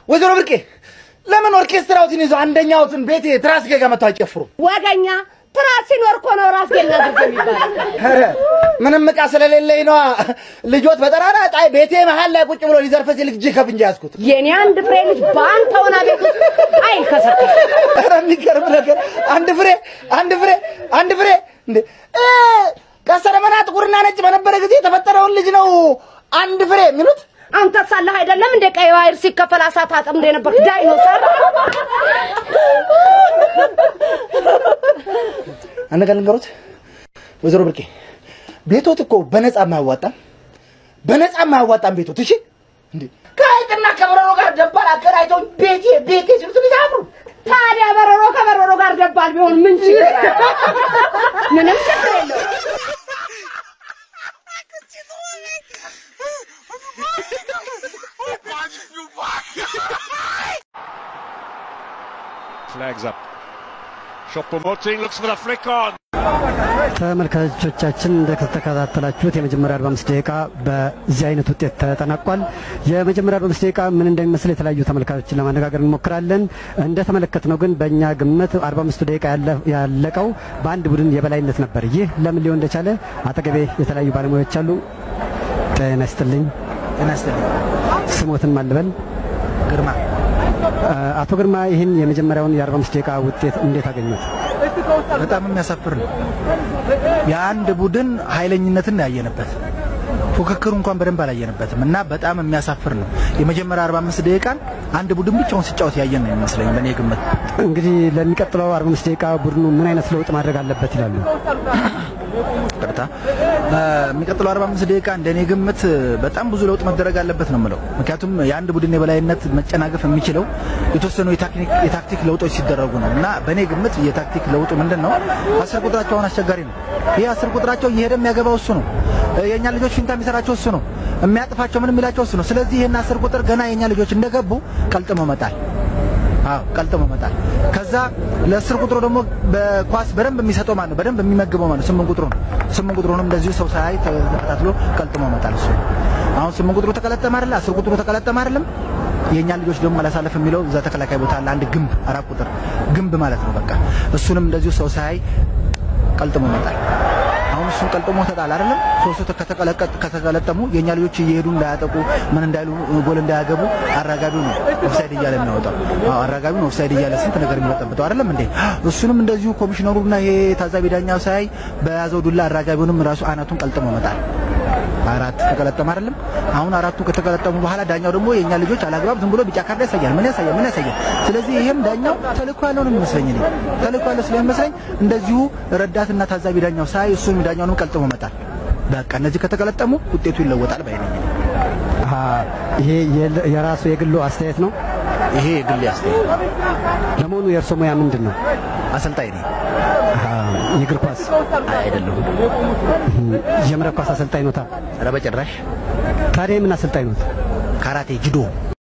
ወይዘሮ ብርቄ ለምን ኦርኬስትራውትን ይዞ አንደኛውትን ቤቴ ትራስጌ ጋር መጥተው አይጨፍሩም? ወገኛ ትራስ ሲኖር እኮ ነው ራስ ገና ዝግ የሚባለው። ኧረ ምንም ዕቃ ስለሌለኝ ነዋ። ልጆት በጠራራ ጣይ ቤቴ መሀል ላይ ቁጭ ብሎ ሊዘርፈ ሲል እጅ ከፍንጅ ያዝኩት። የኔ አንድ ፍሬ ልጅ በአንተ ሆና ቤት ውስጥ አይከሰከስ። ኧረ የሚገርም ነገር አንድ ፍሬ አንድ ፍሬ አንድ ፍሬ እንዴ እ ከሰረመና ጥቁርና ነጭ በነበረ ጊዜ የተፈጠረውን ልጅ ነው አንድ ፍሬ የሚሉት። አንተ ሳለህ አይደለም እንደ ቀይ ባህር ሲከፈል አሳት አጥምዶ የነበር ዳይኖሰር። አንድ ነገር ልንገሩት ወይዘሮ ብርቄ ቤቶት እኮ በነፃ የማያዋጣም በነፃ የማያዋጣም ቤቶት። እሺ እንዴ ከሀይቅና ከበረሮ ጋር ደባል አገናኝተው ቤቴ ቤቴ ሲሉት ልጅ አፍሩ ታዲያ በረሮ ከበረሮ ጋር ደባል ቢሆን ምን ችግር አለ? ምንም ችግር የለውም። Flags up. Choupo-Moting looks for the flick on. ተመልካቾቻችን እንደተከታተላችሁት የመጀመሪያ 45 ደቂቃ በዚህ አይነት ውጤት ተጠናቋል። የመጀመሪያ 45 ደቂቃ ምን እንደሚመስል የተለያዩ ተመልካቾችን ለማነጋገር እንሞክራለን። እንደተመለከትነው ግን በእኛ ግምት 45 ደቂቃ ያለ- ያለቀው በአንድ ቡድን የበላይነት ነበር። ይህ ለምን ሊሆን እንደቻለ አጠገቤ የተለያዩ ባለሙያዎች አሉ። ጤና ይስጥልኝ። ጤና ይስጥልኝ። ስሞትን ማልበል ግርማ አቶ ግርማ ይህን የመጀመሪያውን የ45 ደቂቃ ውጤት እንዴት አገኙት? በጣም የሚያሳፍር ነው። የአንድ ቡድን ኃይለኝነትን ያየንበት ፉክክሩ እንኳን በደንብ አላየንበትም እና በጣም የሚያሳፍር ነው። የመጀመሪያ 45 ደቂቃን አንድ ቡድን ብቻውን ሲጫወት ያየን ነው የሚመስለኝ በእኔ ግምት። እንግዲህ ለሚቀጥለው 45 ደቂቃ ቡድኑ ምን አይነት ለውጥ ማድረግ አለበት ይላሉ? ቀጥታ የሚቀጥለው 45 ደቂቃ እንደኔ ግምት በጣም ብዙ ለውጥ መደረግ አለበት ነው የምለው። ምክንያቱም የአንድ ቡድን የበላይነት መጨናገፍ የሚችለው የተወሰኑ የታክቲክ የታክቲክ ለውጦች ሲደረጉ ነው እና በእኔ ግምት የታክቲክ ለውጡ ምንድን ነው? አስር ቁጥራቸው አሁን አስቸጋሪ ነው። ይህ አስር ቁጥራቸው እየሄደ የሚያገባው እሱ ነው። የእኛ ልጆች ፊንታ የሚሰራቸው እሱ ነው። የሚያጥፋቸው ምን የሚላቸው እሱ ነው። ስለዚህ ይህን አስር ቁጥር ገና የእኛ ልጆች እንደገቡ ቀልጥሞ መጣል አዎ ቀልጥሞ መጣል። ከዛ ለአስር ቁጥሩ ደግሞ በኳስ በደንብ የሚሰጠው ማን ነው? በደንብ የሚመግበው ማን ነው? ስምንት ቁጥሩ ነው። ስምንት ቁጥሩንም እንደዚሁ ሰው ሳያይ ተከታትሎ ቀልጥሞ መጣል እሱ ነው። አሁን ስምንት ቁጥሩ ተቀለጠመ አይደለ? አስር ቁጥሩ ተቀለጠመ አይደለም? የእኛ ልጆች ደግሞ አላሳለፍ የሚለው እዛ ተከላካይ ቦታ አለ አንድ ግንብ አራት ቁጥር ግንብ ማለት ነው። በቃ እሱንም እንደዚሁ ሰው ሳያይ ቀልጥሞ መጣል። አሁን እሱን ቀልጥሞ ተጣል አይደለም። ሶስቱ ከተቀለቀጥ ከተቀለጠሙ የእኛ ልጆች እየሄዱ እንዳያጠቁ ምን እንዳይሉ ጎል እንዳያገቡ አራጋቢው ነው ኦፍሳይድ እያለ የሚያወጣው። አዎ አራጋቢው ነው ኦፍሳይድ እያለ ስንት ነገር የሚበጠብጠው አይደለም እንዴ? እሱንም እንደዚሁ ኮሚሽነሩና ይሄ ታዛቢ ዳኛው ሳያይ በያዘው ዱላ አራጋቢውንም ራሱ አናቱን ቀልጥሞ መጣል። አራት ተቀለጠመ አይደለም። አሁን አራቱ ከተቀለጠሙ በኋላ ዳኛው ደግሞ የእኛ ልጆች አላግባብ ዝም ብሎ ቢጫ ካርድ ያሳያል። ምን ያሳያል? ምን ያሳያል? ስለዚህ ይሄም ዳኛው ተልእኮ ያለው ነው የሚመስለኝ እኔ ተልእኮ ያለው ስለሚመስለኝ እንደዚሁ ረዳትና ታዛቢ ዳኛው ሳይ እሱን ዳኛውንም ቀልጥሞ መጣል። በቃ እነዚህ ከተቀለጠሙ ውጤቱ ይለወጣል ባይ ነኝ። አሃ፣ ይሄ የል- የራሱ የግሉ አስተያየት ነው። ይሄ የግል አስተያየት ነው። ለመሆኑ የእርሶ ሙያ ምንድን ነው? አሰልጣኝ ነኝ አሃ፣ የእግር ኳስ አይደለሁም። የመረብ ኳስ አሰልጣኝ ኖታ። ኧረ በጭራሽ ታዲያ የምን አሰልጣኝ ኖት? ካራቴ ጅዶ